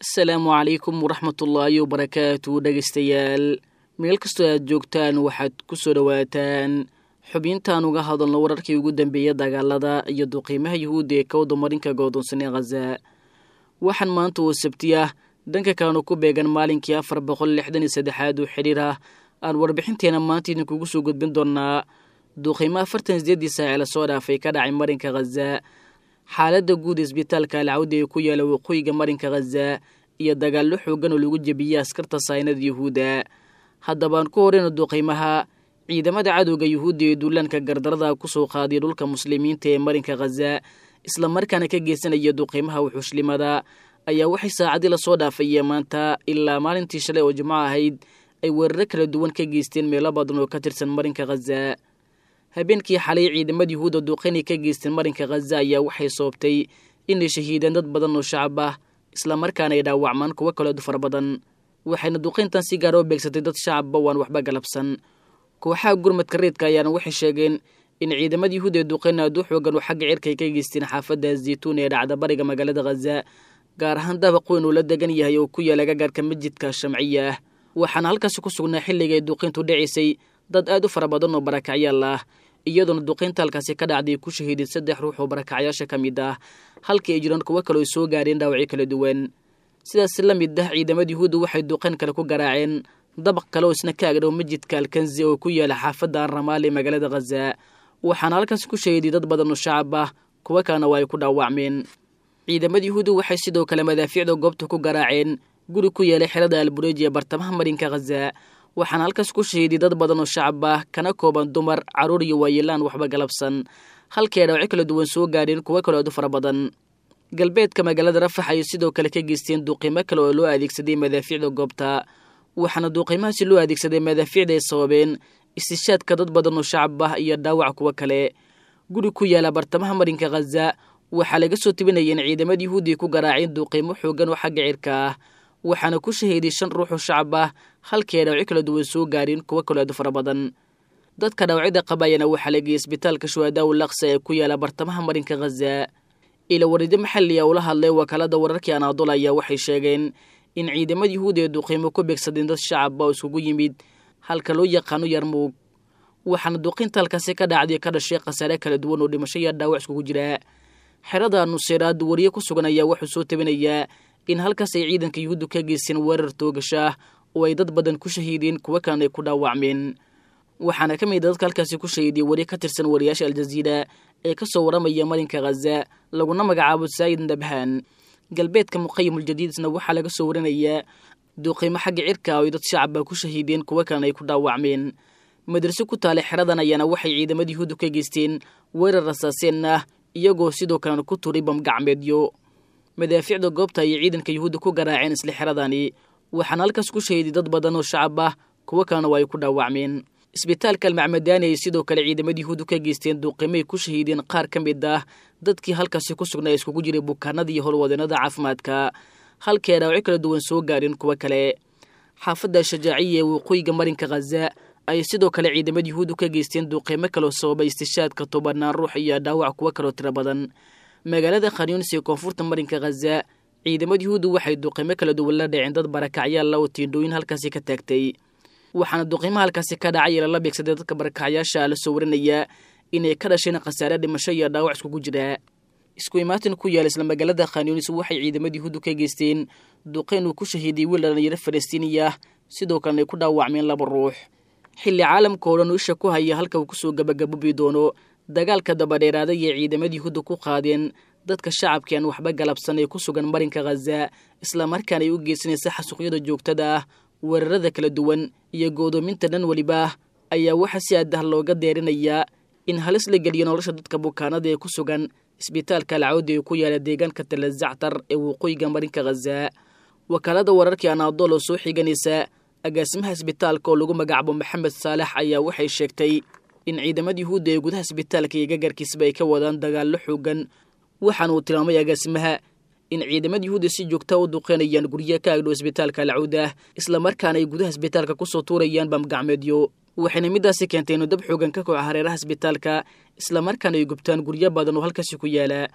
asalaamu calaykum waraxmatullaahi wabarakaatu dhegaystayaal meel kastoo aad joogtaan waxaad ku soo dhowaataan xubintaan uga hadalno wararkii ugu dambeeya dagaalada iyo duqiimaha yuhuudda ee kawda marinka goodoonsanee khaza waxaan maanta oo sabti ah dhanka kalenu ku beegan maalinkii afar boqol lixdan iyo saddexaad oo xidhiir ah aan warbixinteena maanta idinkugu soo gudbin doonnaa duqiimo afartan sideeddii saace lasoo dhaafay ka dhacay marinka khaza xaaladda guud isbitaalka alcawdi ee ku yaala waqooyiga marinka khaza iyo dagaallo xoogan oo lagu jebiyey askarta saynada yuhuudda haddabaan ku horeyna duqiimaha ciidamada cadowga yuhuudda ee duulaanka gardarada kusoo qaadiya dhulka muslimiinta ee marinka khaza islamarkaana ka geysanaya duqiimaha wuxuushlimada ayaa waxay saacadii lasoo dhaafayee maanta ilaa maalintii shalay oo jimco ahayd ay weeraro kala duwan ka geysteen meelo badan oo ka tirsan marinka khaza habeenkii xalay ciidamada yuhuudda duqaynay ka geysteen marinka khaza ayaa waxay soobtay inay shahiideen dad badan oo shacab ah islamarkaana ay dhaawacmaan kuwo kaleedu fara badan waxayna duqayntan si gaara u beegsatay dad shacabba waan waxba galabsan kooxaha gurmadka reedka ayaana waxay sheegeen in ciidamada yuhuud ee duqayn aad u xoogan oo xagga cirka ay ka geysteen xaafadda zaytuun ee dhacda bariga magaalada khaza gaar ahaan dabaq weyn uu la degan yahay oo ku yaala gagaarka masjidka shamciya ah waxaana halkaasi ku sugnaa xilliga ay duqayntu dhacaysay dad aad u fara badan oo barakacyaal ah iyadoona duqaynta halkaasi ka dhacday ku shahiiday saddex ruux oo barakacyaasha ka mid ah halkii ay jiraan kuwo kale ay soo gaareen dhaawacyo kala duwan sidaas la mid ah ciidamada yuhuudda waxay duqayn kale ku garaaceen dabaq kale oo isna ka agdhow masjidka alkanzi oo ku yaala xaafadda arramaal ee magaalada khaza waxaana halkaasi ku shahiiday dad badan oo shacab ah kuwo kalena waa ay ku dhaawacmeen ciidamada yuhuudda waxay sidoo kale madaafiicda goobta ku garaaceen guri ku yeelay xerada albureeji ee bartamaha marinka khaza waxaana halkaas ku shahiiday dad badan oo shacab ah kana kooban dumar carruur iyo waayeelaan waxba galabsan halkii ay dhaawacyo kala duwan soo gaadheen kuwo kale aad u fara badan galbeedka magaalada rafax ayay sidoo kale ka geysteen duqiimo kale oo loo adeegsaday madaafiicda goobta waxaana duqiimahaasi loo adeegsaday madaafiicda ay sababeen istishaadka dad badan oo shacab ah iyo dhaawac kuwo kale guri ku yaala bartamaha marinka khaza waxaa laga soo tebinaya in ciidamada yuhuudday ku garaaceen duqiimo xoogan oo xagga cirka ah waxaana ku shahiiday shan ruux oo shacab ah halkii ay dhaawacyo kala duwan soo gaareen kuwo kale aadu fara badan dadka dhaawacyada qabayana waxaa la geeyey isbitaalka shuhadaa u laksa ee ku yaala bartamaha marinka khaza ila warido maxali a ula hadlay wakaalada wararkii anaadol ayaa waxay sheegeen in ciidamada yuhuudda ee duqiimo ku beegsadeen dad shacaba oo iskugu yimid halka loo yaqaano yarmuug waxaana duqaynta halkaasi ka dhacday ka dhashay khasaare kala duwan oo dhimasho iyo dhaawac iskugu jira xerada nuseyraad wariye ku sugan ayaa wuxuu soo tabinayaa in halkaas ay ciidanka yuhuuddu ka geysteen weerar toogashaah oo ay dad badan ku shahiideen kuwo kalena ay ku dhaawacmeen waxaana ka mid a dadka halkaasi ku shahiiday weri ka tirsan wariyaasha aljaziira ee ka soo waramaya marinka khaza laguna magacaabo saayid nabhaan galbeedka muqayimul-jadiidna waxaa laga soo warinayaa duqiimo xagga cirka oo ay dad shacaba ku shahiideen kuwo kalena ay ku dhaawacmeen madraso ku taalay xeradan ayaana waxay ciidamada yuhuuddu ka geysteen weerar rasaaseen ah iyagoo sidoo kalena ku turay bamgacmeedyo madaafiicda goobta ayay ciidanka yuhuudda ku garaaceen isla xeradani waxaana halkaas ku shahiiday dad badan oo shacab ah kuwo kalena waa ay ku dhaawacmeen isbitaalka almacmadaani ay sidoo kale ciidamada yuhuuddu ka geysteen duuqimay ku shahiideen qaar ka mid ah dadkii halkaasi ku sugnaa iskugu jiray bukaanada iyo howlwadeenada caafimaadka halkii ay dhaawacyo kala duwan soo gaareen kuwo kale xaafadda shajaaciya ee waqooyiga marinka khaza ayay sidoo kale ciidamada yuhuuddu ka geysteen duuqiimo kaloo sababay istishaadka tobanaan ruux iyo dhaawac kuwo kaloo tiro badan magaalada khanyunis ee koonfurta marinka khaza ciidamada yuhuuddu waxay duuqiimo kala duwan la dhaceen dad barakacyaalla oo tiindhooyin halkaasi ka taagtay waxaana duqiimo halkaasi ka dhacay lala beegsaday dadka barakacyaasha la soo warinayaa inay ka dhasheen khasaare dhimasho iyo dhaawac iskugu jira isku imaatin ku yaala isla magaalada khanyunis waxay ciidamada yuhuuddu ka geysteen duqayn uu ku shahiiday wiil dhalinyaro falastiiniya ah sidoo kalena ay ku dhaawacmeen laba ruux xilli caalamka oo dhan u isha ku haya halka uu kusoo gabagabobi doono dagaalka dabadheeraaday ee ciidamada yuhuudda ku qaadeen dadka shacabkii aan waxba galabsan ee ku sugan marinka khaza islamarkaana ay u geysanaysa xasuuqyada joogtada ah weerarada kala duwan iyo goodoominta dhan weliba ah ayaa waxaa si aadah looga deerinayaa in halis la geliyo nolosha dadka bukaanada ee ku sugan isbitaalka alcawdi ee ku yaala deegaanka talazactar ee waqooyiga marinka khaza wakaalada wararkii anaadool oo soo xiganaysa agaasimaha isbitaalka oo lagu magacaabo maxamed saalax ayaa waxay sheegtay in ciidamada yuhuudda ee gudaha isbitaalka iyo gagarkiisba ay ka wadaan dagaallo xoogan waxaana uu tilmaamay agaasimaha in ciidamada yuhuudda si joogta u duqeynayaan guryaha ka agdhow isbitaalka alcawda islamarkaana ay gudaha isbitaalka kusoo tuurayaan bamgacmeedyo waxayna midaasi keentay inuu dab xoogan ka koca hareeraha isbitaalka islamarkaana ay gubtaan guryo badan oo halkaasi ku yaala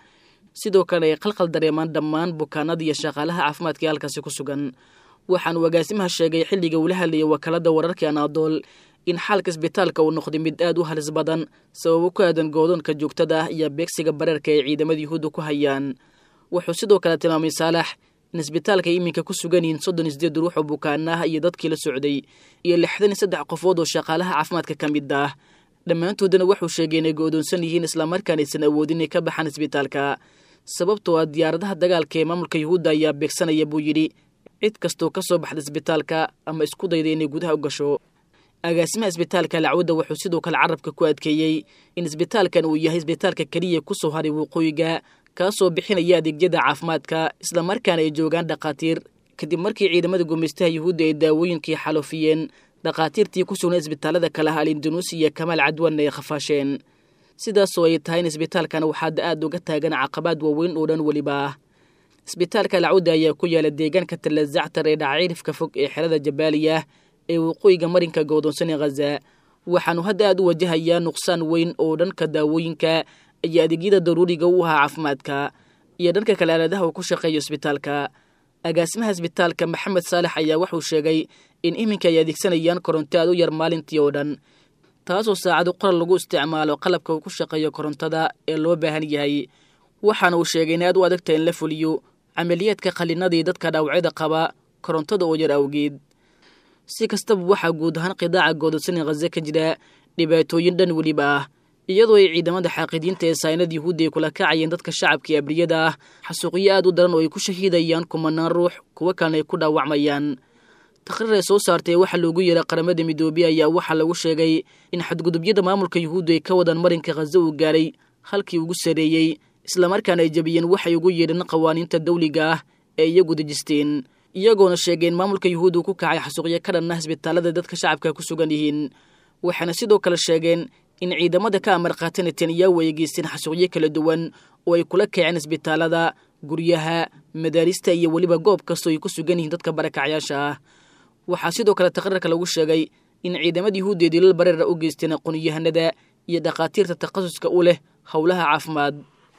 sidoo kale ay qalqal dareemaan dhammaan bukaanada iyo shaqaalaha caafimaadka ee halkaasi ku sugan waxaanu agaasimaha sheegay xilliga uula hadlayay wakaalada wararkii anaadool in xaalka isbitaalka uu noqday mid aad u halis badan sababo ku aadan goodoonka joogtada ah iyo beegsiga bareerka ay ciidamada yuhuudda ku hayaan wuxuu sidoo kale tilmaamay saalax in isbitaalka iminka ku sugan yihiin soddon iyo sideed ruux oo bukaana ah iyo dadkii la socday iyo lixdan iyo saddex qofood oo shaqaalaha caafimaadka ka mid ah dhammaantoodana wuxuu sheegay inay go-doonsan yihiin islamarkaan aysan awoodin inay ka baxaan isbitaalka sababtoo ah diyaaradaha dagaalka ee maamulka yuhuudda ayaa beegsanaya buu yidhi cid kastoo ka soo baxda isbitaalka ama isku dayda inay gudaha u gasho agaasimaha isbitaalka lacwadda wuxuu sidoo kale carabka ku adkeeyey in isbitaalkan uu yahay isbitaalka keliya ku soo haray waqooyiga kaasoo bixinaya adeegyada caafimaadka islamarkaana ay joogaan dhakhaatiir kadib markii ciidamada gumaystaha yuhuudda ay daawooyinkii xaloofiyeen dhakhaatiirtii ku sugnay isbitaalada kale ah alindonuusi iyo kamaal cadwanna ay khafaasheen sidaasoo ay tahay in isbitaalkan waxaada aad uga taagan caqabaad waaweyn oo dhan weliba ah isbitaalka lacawda ayaa ku yaala deegaanka talazactar ee dhacaciirifka fog ee xerada jabaaliya ee waqooyiga marinka goodoonsan ee khaza waxaanu hadda aad u wajahayaa nuqsaan weyn oo dhanka daawooyinka iyo adeegyada daruuriga u ahaa caafimaadka iyo dhanka kale aaladaha uu ku shaqeeyo isbitaalka agaasimaha isbitaalka maxamed saalex ayaa wuxuu sheegay in iminka ay adeegsanayaan koronto aad u yar maalintii oo dhan taasoo saacado qoral lagu isticmaalo qalabka uu ku shaqeeyo korontada ee loo baahan yahay waxaana uu sheegay in aad u adagta in la fuliyo camaliyaadka qallinadii dadka dhaawacyada qaba korontada oo yar awgeed si kastaba waxaa guud ahaan qidaaca goodasani khaze ka jira dhibaatooyin dhan weliba ah iyadoo ay ciidamada xaaqidiinta ee saynad yuhuudda ay kula kacayeen dadka shacabka ee abriyada ah xasuuqyo aad u daran oo ay ku shahiidayaan kumanaan ruux kuwo kalena ay ku dhaawacmayaan taqriir ay soo saartay waxaa loogu yeeray qaramada midoobey ayaa waxaa lagu sheegay in xadgudubyada maamulka yuhuudda ay ka wadaan marinka khaze uu gaaray halkii ugu sareeyey islamarkaana ay jebiyeen waxay ugu yeedheen qawaaniinta dawliga ah ee iyagu dejisteen iyagoona sheegeen maamulka yuhuudda uu ku kacay xasuuqyo ka dhan ah isbitaalada dadka shacabka ku sugan yihiin waxaana sidoo kale sheegeen in ciidamada ka amar qaata netanyahu ay geysteen xasuuqyo kala duwan oo ay kula kaceen isbitaalada guryaha madaarista iyo weliba goob kastoo ay ku sugan yihiin dadka barakacyaasha ah waxaa sidoo kale taqriirka lagu sheegay in ciidamada yuhuudda ee dilal bareera u geysteen aqoonyahanada iyo dhakhaatiirta takhasuska u leh howlaha caafimaad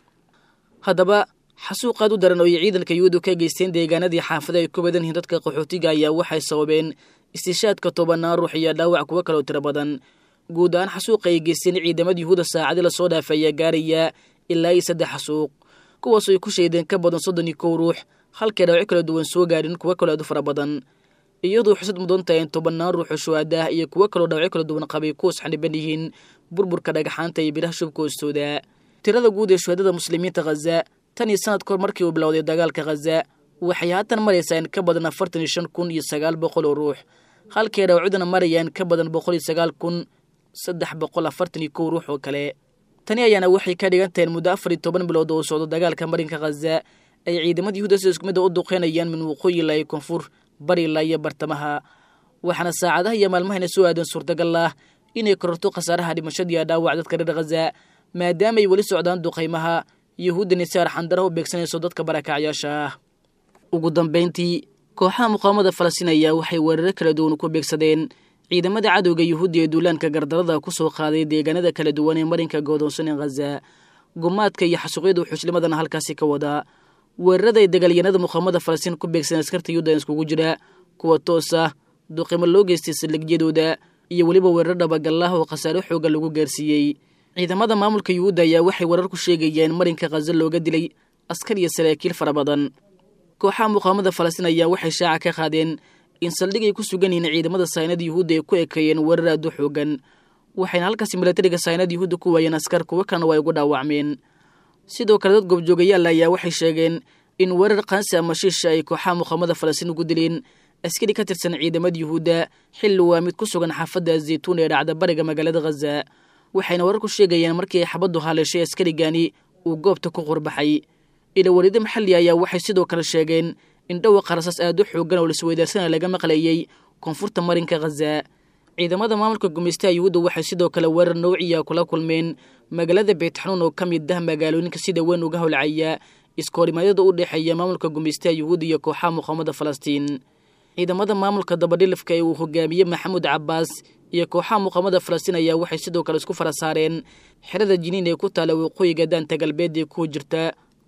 haddaba xasuuqaad u daran oo ay ciidanka yuhuudda ka geysteen deegaanadii xaafada ay ku badan yihiin dadka qaxootiga ayaa waxay sababeen istishaadka tobanaan ruux iyo dhaawac kuwo kaloo tiro badan guud ahaan xasuuqa ay geysteen ciidamada yuhuudda saacadii lasoo dhaafay ayaa gaaraya ilaa iyo saddex xasuuq kuwaasoo ay ku shaydeen ka badan soddon iyo kow ruux halkay dhaawacyo kala duwan soo gaadhin kuwo kaloo aad u fara badan iyadoo xusad mudan tahay in tobannaan ruux oo shuhaada ah iyo kuwo kaloo dhaawacyo kala duwan qabay kuwas xaniban yihiin burburka dhagaxaanta iyo biraha shubka hoostooda tirada guud ee shuhadada muslimiinta khaza tan iyo sanad kahor markii uu bilowday dagaalka khaza waxay haatan maraysaa in ka badan afartan iyo shan kun iyo sagaal boqol oo ruux halkay dhaawacudana marayaan ka badan boqol iyo sagaal kun saddex boqol afartan iyo kow ruux oo kale tani ayaana waxay ka dhigan tahay in muddo afar iyo toban bilood oo socdo dagaalka marinka khaza ay ciidamada yuhuudda sida isku midda u duqeynayaan min waqooyi ilaa iyo koonfur bari ilaa iyo bartamaha waxaana saacadaha iyo maalmahayna soo aadan suurtagal ah inay kororto khasaaraha dhimashadiiyo dhaawac dadka reer khaza maadaama ay weli socdaan duqaymaha yuhuudda nisaar xandara u beegsanayso dadka barakacyaasha ah ugu dambayntii kooxaha muqaamada falastiin ayaa waxay weeraro kala duwan ku beegsadeen ciidamada cadowga yuhuudda ee duulaanka gardarada ku soo qaaday deegaanada kala duwan ee marinka goodoonsan ee khaza gumaadka iyo xasuuqyada xushlimadana halkaasi ka wadaa weerarada ay dagaalyanada muqaamada falastiin ku beegsadeen askarta yuhuudda iskugu jira kuwa toos ah duqimo loo geystay saldhigyadooda iyo weliba weerar dhabagallah oo khasaare xooga lagu gaarsiiyey ciidamada maamulka yuhuudda ayaa waxay warar ku sheegayeen marinka khaza looga dilay askar iyo saraakiil fara badan kooxaha muqaamada falastiin ayaa waxay shaaca ka qaadeen in saldhig ay ku sugan yihiin ciidamada saynada yuhuudda ay ku ekeeyeen weerar aad u xoogan waxayna halkaasi milatariga saynada yuhuudda ku waayeen askar kuwo kalena waa ugu dhaawacmeen sidoo kale dad goobjoogayaal ayaa waxay sheegeen in weerar qaansi ama shiisha ay kooxaha muqaamada falastiin ugu dileen askari ka tirsan ciidamada yuhuudda xilli waa mid ku sugan xaafadda zaytuun ee dhacda bariga magaalada khaza waxayna warar ku sheegayeen markii ay xabaddu haleeshay askarigani uu goobta ku qurbaxay ilawarido maxalli ayaa waxay sidoo kale sheegeen in dhawaqa rasaas aad u xoogan oo laisweydaarsana laga maqlayey koonfurta marinka khaza ciidamada maamulka gumaystaha yuhuudda waxay sidoo kale weerar nowciya kula kulmeen magaalada beytxanuun oo ka mid ah magaalooyinka sida weyn uga howlcaya iskoorimadyada u dhexeeya maamulka gumaystaha yuhuudda iyo kooxaha muqaamada falastiin ciidamada maamulka dabadhilifka ee uu hogaamiyey maxamuud cabbaas iyo kooxaha muqaamada falastiin ayaa waxay sidoo kale isku fara saareen xerada jiniin ee ku taala waqooyiga daanta galbeed ee ku jirta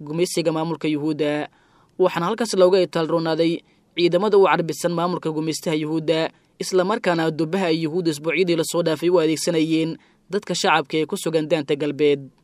gumaysiga maamulka yuhuudda waxaana halkaas looga itaalroonaaday ciidamada u carbisan maamulka gumaystaha yuhuudda islamarkaana dubaha ay yuhuudda isbuucyadii lasoo dhaafay u adeegsanayeen dadka shacabka ee ku sugan daanta galbeed